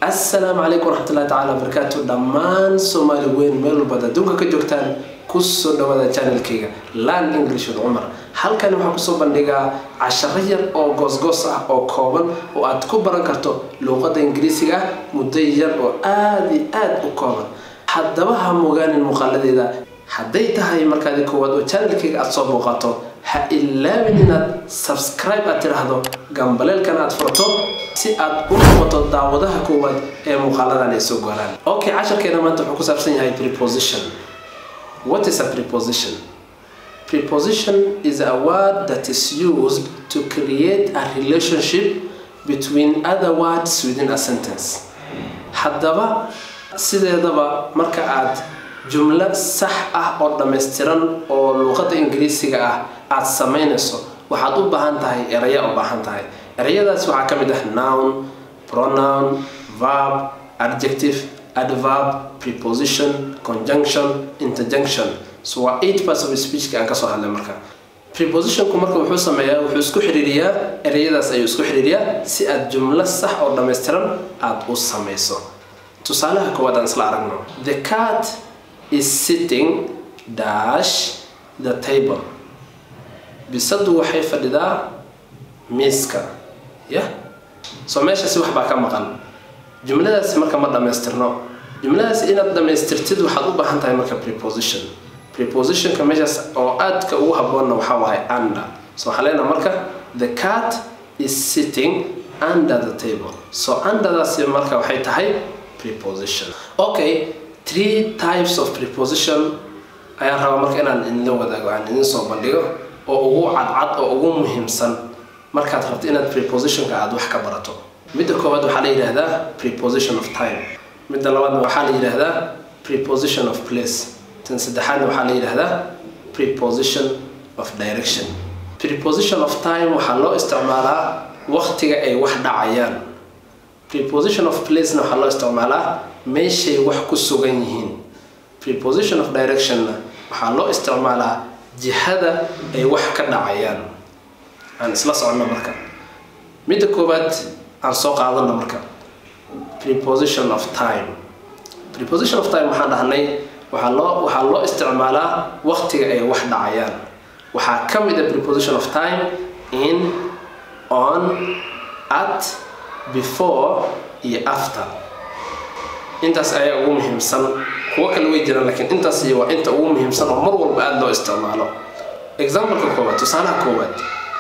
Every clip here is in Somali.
assalaamu calaykum waraxmatullahi tacaala wabarakaatu dhammaan soomaali weyn meel walbaad adduunka ka joogtaan kusoo dhawaada channelkayga land english with cumar halkani waxaan kusoo bandhigaa casharo yar oo goosgoos ah oo kooban oo aad ku baran karto luuqadda ingiriisiga ah muddo yar oo aada iyo aada u kooban haddaba ha mogaanin muuqaaladeeda hadday tahay markaadi koowaad oo channelkayga aada soo booqato ha ilaabin inaad subscribe aad tidhaahdo gambaleelkan aad furto si aad u noqoto daawadaha koowaad ee muuqaaladan ay soo gooraan okay casharkeena maanta wuxuu ku saabsan yahay preposition what is a preposition preposition is a word that is used to create a relationship between other words within a sentence haddaba sideedaba marka aad jumlo sax ah oo dhammaystiran oo luuqadda ingiriisiga ah aada samaynayso waxaad u baahan tahay eraya u baahan tahay erayadaas waxaa ka mid ah noun pronoun verb adjective adverb preposition conjunction interjunction so waa eight parts of speechka aan kasoo hadlay marka prepositionku marka wuxuu sameeyaa wuxuu isku xiriiriyaa erayadaas ayuu isku xiriiriyaa si aad jumlo sax oo dhammaystiran aada u samayso tusaalaha koowaad aan isla aragno the cat is sitting dash the table bisadu waxay fadhidaa miiska ya soo meeshaasi wax baa ka maqan jumladaasi marka ma dhammaystirno jumladaasi inaad dhammaystirtid waxaad u baahan tahay marka preposition prepositionka meeshaas oo aadka ugu habboonna waxaa wahay under so waxaa leenaha marka the cat is sitting under the table so underdaasi marka waxay tahay preposition okay three types of preposition ayaan rabaa marka inaan idinla wadaago aan idin soo bandhigo oo ugu cadcad oo ugu muhiimsan markaad rabto inaad prepositionka aada wax ka barato midda koowaad waxaa la yidhaahdaa preposition of time midda labaadna waxaa la yidhaahdaa preposition of place tan saddexaadna waxaa la yidhaahdaa preposition of direction preposition of time waxaa loo isticmaalaa waqtiga ay wax dhacayaan preposition of placena waxaa loo isticmaalaa meeshay wax ku sugan yihiin preposition of directionna waxaa loo isticmaalaa jihada ay wax ka dhacayaan aan isla soconno marka midda koowaad aan soo qaadano marka preposition of time preposition of time waxaan dhahnay waxaa loo waxaa loo isticmaalaa waqtiga ay wax dhacayaan waxaa ka mid a preposition of time in on at before iyo after intaas ayaa ugu muhiimsan kuwo kale way jiraan laakiin intaas iyo waa inta ugu muhiimsan oo mar walba aada loo isticmaalo exampleka koowaad tusaalaha koowaad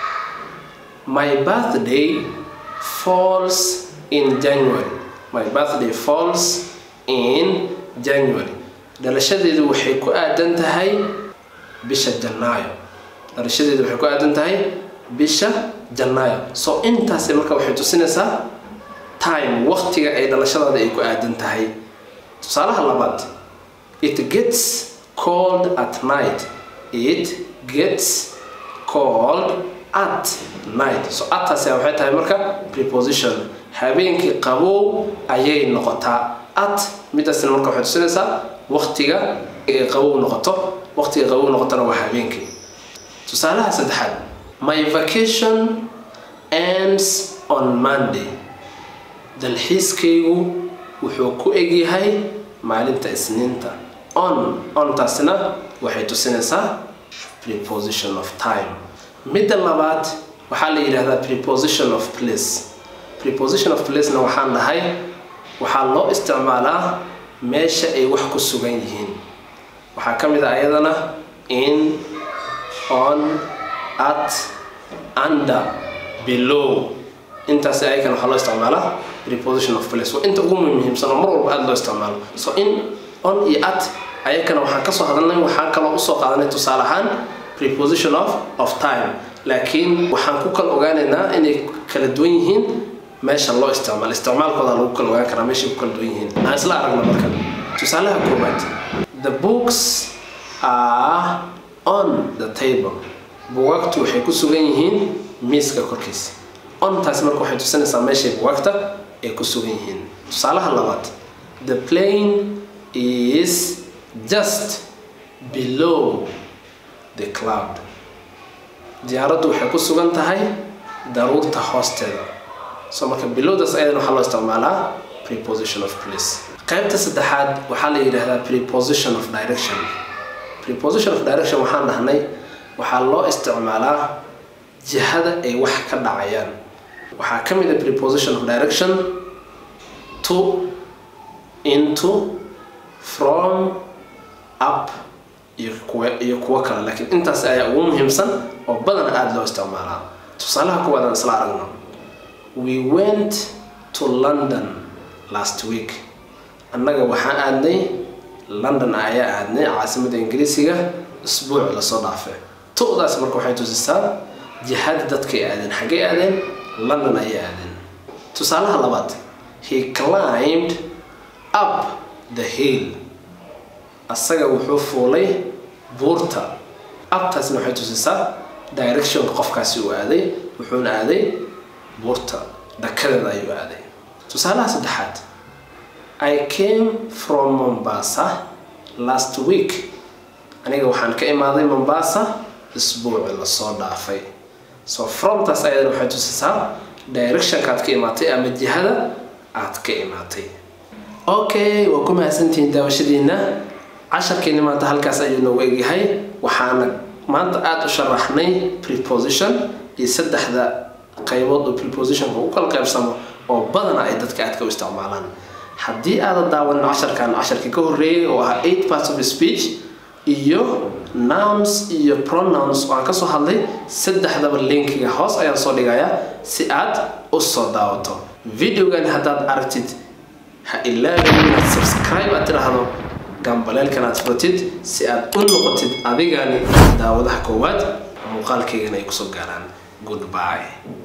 my birthday falls in january my birthday falls in january dhalashadeedu waxay ku aadan tahay bisha janaayo dhalashadeedu waxay ku aadan tahay bisha janaayo so intaasi marka waxay tusinaysaa time waqtiga ay dhalashadaada ay ku aadan tahay tusaalaha labaad it gets cold at night it gets cold at night so ataasi waxay tahay marka preposition habeenkii qabow ayay noqotaa at midaasna marka waxay tusinaysaa waqtiga ay qabow noqoto waqtiga qabow noqotona waa habeenkii tusaalaha saddexaad my vacation ends on monday dalxiiskaygu wuxuu ku egyahay maalinta isniinta on ontaasina waxay tusinaysaa preposition of time midda labaad waxaa la yidhahdaa preposition of place preposition of placena waxaan dhahay waxaa loo isticmaalaa meesha ay wax ku sugan yihiin waxaa ka mid ah ayadana in on at under below intaasi ayakan waxaa loo isticmaalaa preposition of place waa inta ugu muhiimsan oo mar walba aada loo isticmaalo so in on iyo at ayakana waxaan kasoo hadalnay waxaan kaloo usoo qaadanay tusaale ahaan preposition of of time laakiin waxaan ku kala ogaanaynaa inay kala duwan yihiin meesha loo isticmaalo isticmaalkooda lagu kala ogaan karaa meeshay ku kala duwan yihiin aan isla aragno marka tusaalaha koowaad the books are on the table bugaagtu waxay ku sugan yihiin miiska korkiisa ontaasi marka waxay tusinaysaa meeshay bugaagta ay ku sugan yihiin tusaalaha labaad the plane is just below the cloud diyaaraddu waxay ku sugan tahay daruurta hoosteeda so marka bilowdaas ayadan waxaa loo isticmaalaa preposition of place qaybta saddexaad waxaa la yidhaahdaa preposition of direction preposition of direction waxaan dhahnay waxaa loo isticmaalaa jihada ay wax ka dhacayaan waxaa ka mid a preposition of direction to into from up iyo kuwa iyo kuwo kale laakiin intaas ayaa ugu muhiimsan oo badan aada loo isticmaalaa tusaalaha kuwaadaan isla aragno we went to london last week annaga waxaan aadnay london ayaa aadnay caasimada ingiriisiga isbuuc lasoo dhaafay tu'daas marka waxay tusisaa jihada dadkay aadeen xaggay aadeen london ayay aadeen tusaalaha labaad he climbed up the hill asaga wuxuu fuulay buurta abtaasna waxay tusisaa directionka qofkaasi uu aaday wuxuuna aaday buurta dhakadeeda ayuu aaday tusaalaha saddexaad i came from mombasa last week aniga waxaan ka imaaday mombasa isbuuci lasoo dhaafay so fromtaas ayadana waxay tusisaa directionka aad ka imaatay ama jihada aad ka imaatay okay waa ku mahadsantihiin daawashadiina casharkeeni maanta halkaas ayuu noogu egyahay waxaana maanta aada u sharaxnay preposition iyo saddexda qaybood oo prepositionka u kala qaybsamo oo badana ay dadka aadka u isticmaalaan haddii aadan daawanin casharkan casharkii ka horreeyay oo ahaa eight parts of speech iyo nouns iyo pronouns oo aan kasoo hadlay saddexdaba linkiga hoos ayaan soo dhigayaa si aad u soo daawato videogan haddaad aragtid ha ilaawin inaad subscribe aad tidhaahdo gambaleelkan aad furatid si aad u noqotid adigani daawadaha koowaad muuqaalkaygana ay kusoo gaaraan goodbye